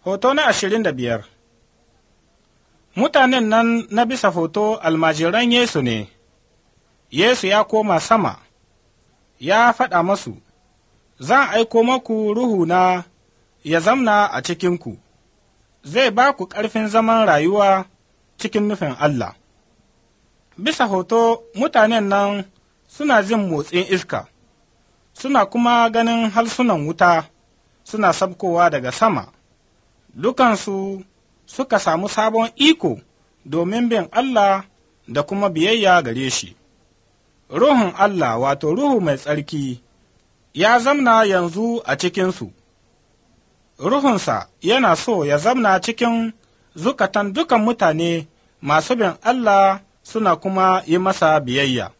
Hoto na ashirin da biyar Mutanen nan na bisa hoto almajiran Yesu ne, Yesu ya koma sama, ya faɗa masu, Zan aiko maku ruhuna ya zamna a cikinku, zai ba ku ƙarfin zaman rayuwa cikin nufin Allah. Bisa hoto mutanen nan suna jin motsin iska, suna kuma ganin harsunan wuta suna sabkowa daga sama. dukansu suka samu sabon iko domin bin Allah da kuma biyayya gare shi. Ruhun Allah wato Ruhu mai tsarki ya zamna yanzu a cikinsu, Ruhunsa yana so ya zamna cikin zukatan dukan mutane masu bin Allah suna kuma yi masa biyayya.